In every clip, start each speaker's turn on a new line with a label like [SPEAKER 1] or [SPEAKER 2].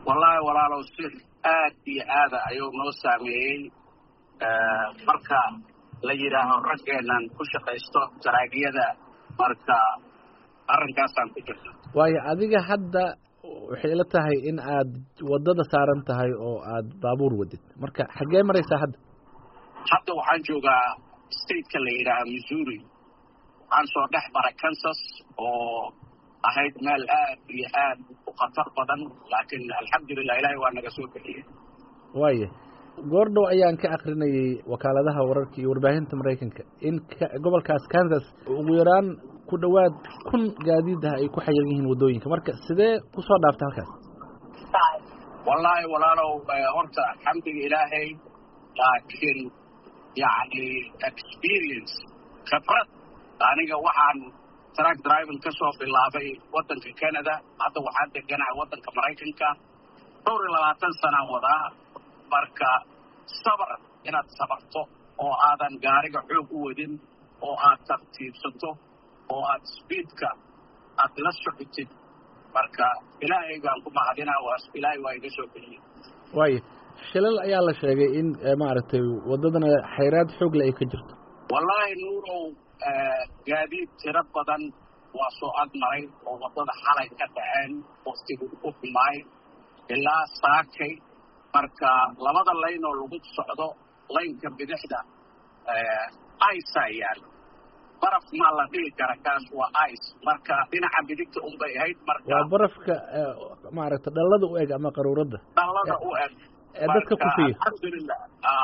[SPEAKER 1] wallaahi walaalow si aad iyo aada ayuu noo saameeyey marka la yidhaaho raggeenan ku shaqaysto saraagiyada marka arrinkaasaan ku jirta
[SPEAKER 2] waayo adiga hadda waxay ila tahay in aad waddada saaran tahay oo aad baabuur wadid marka xaggee maraysaa hadda
[SPEAKER 1] hadda waxaan joogaa stateka la yidhaaha missouri waxaan soo dhex maray kansas oo ahayd meel aad iyo aad u khatar badan laakiin alxamdulilah ilaahay waa naga soo bixiyey
[SPEAKER 2] waaya goordhow ayaan ka akrinayay wakaaladaha wararka iyo warbaahinta maraykanka in gobolkaas kansas ugu yaraan ku dhowaad kun gaadiid ah ay ku xayiran yihiin waddooyinka marka sidee kusoo dhaaftay halkaas
[SPEAKER 1] wallaahi walaalow horta alxamdiga ilaahay laakiin yacni experience khibrad aniga waxaan track driving ka soo bilaabay waddanka canada hadda waxaan deganahay waddanka maraykanka dhowr iyo labaatan sanaan wadaa marka sabar inaad sabarto oo aadan gaariga xoog u wadin oo aad tartiibsato oo aad speedka aad la socotid marka ilaahay baan ku mahadinaa waa ilaahay waa iga soo geliyey
[SPEAKER 2] waayo shilal ayaa la sheegay in maaragtay waddadana xayraad xoogle ay ka jirto
[SPEAKER 1] wallaahi nuurow gaadiid tiro badan waa soo agmaray oo waddada xalay ka dhaceen waktigu ku xumaay ilaa saakay marka labada layn oo lagu socdo laynka bidixda ica yaal baraf maa la dhihi kara kaas waa ice marka dhinaca bidigta unbay ahayd marka
[SPEAKER 2] waa barafka maaragta dhallada u eg ama qaruuradda
[SPEAKER 1] dhallada u eg
[SPEAKER 2] ee dadka kufiya
[SPEAKER 1] alxamdulilah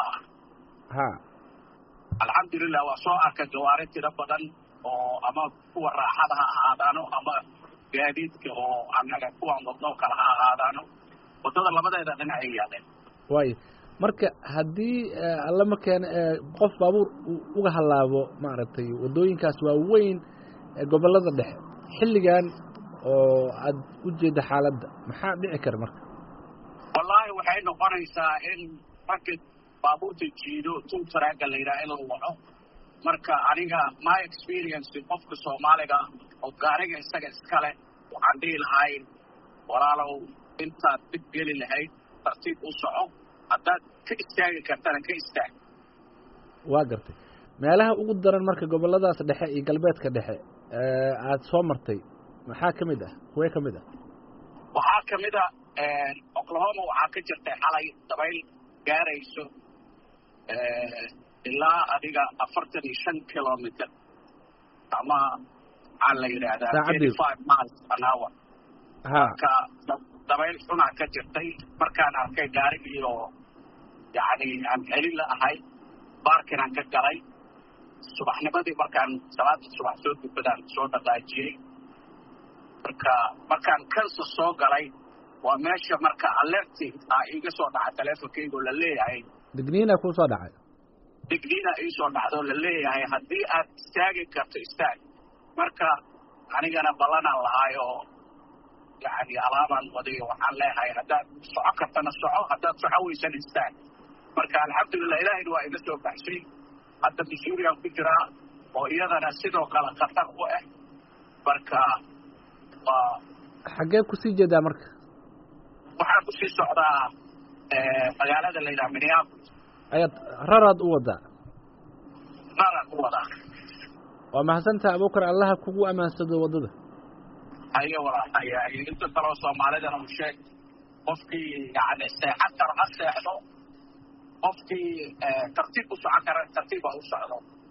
[SPEAKER 2] ha
[SPEAKER 1] alxamdulilah waa soo arka gawaari tiro badan oo ama kuwa raaxada ha ahaadaano ama gaadiidka oo anaga kuwan wadno kale ha ahaadaano waddada labadeeda dhinacay yaaleen
[SPEAKER 2] waayo marka haddii allama keena qof baabuur uga hallaabo maaragtay waddooyinkaas waa weyn gobollada dhexe xilligan oo aad u jeedda xaaladda maxaa dhici kara marka
[SPEAKER 1] wallaahi waxay noqonaysaa in ragga baabuurta jiido tuntaraaga la yidhaha in la waco marka aniga my experience qofka soomaaliga oo gaariga isaga iskale waxaan dhihi lahay walaalow intaad dib geli lahayd tartiib u soco haddaad ka istaagi kartana ka istaag
[SPEAKER 2] waa gartay meelaha ugu daran marka gobolladaas dhexe iyo galbeedka dhexe aada soo martay maxaa ka mid ah kuwee ka mid ah
[SPEAKER 1] waxaa ka mid a oklahoma waxaa ka jirtay xalay dabayl gaarayso ilaa adiga afartan iyo shan kilometer ama maxaa la yidhaahdaa thirty five miles an hour marka dabayl xunaa ka jirtay markaan arkay gaarigii oo yacni aan celin la ahay baarkinaan ka galay subaxnimadii markaan salaada subax soo dukadaan soo dhaqaajiyey marka markaan kansas soo galay waa meesha marka alerti a iiga soo dhaca teleefonkaygoo la leeyahay
[SPEAKER 2] digniina kuu soo dhacay
[SPEAKER 1] digniina iisoo dhacdoo la leeyahay haddii aad istaagi karto istaag marka anigana ballanaan lahaay oo yani alaabaan wadayo waxaan leeyahay haddaad soco kartana soco haddaad soco weysan istaag marka alxamdulilah ilaahayna waa iga soo baxshay hadda missourian ku jiraa oo iyadana sidoo kale khatar u ah marka waa
[SPEAKER 2] xaggee kusii jeedaa marka
[SPEAKER 1] waxaan kusii socdaa magaalada la yidhaha minneapolis
[SPEAKER 2] ayaad raraad u wadaa
[SPEAKER 1] raraan u wadaa
[SPEAKER 2] waa mahadsantaha abuukar allaha kugu ammaansado waddada
[SPEAKER 1] hayo walaalaya inta kaloo soomaalidana u sheeg qofkii yani seexan karo ha seexdo qofkii tartiib u socon kara tartiib ha u socdo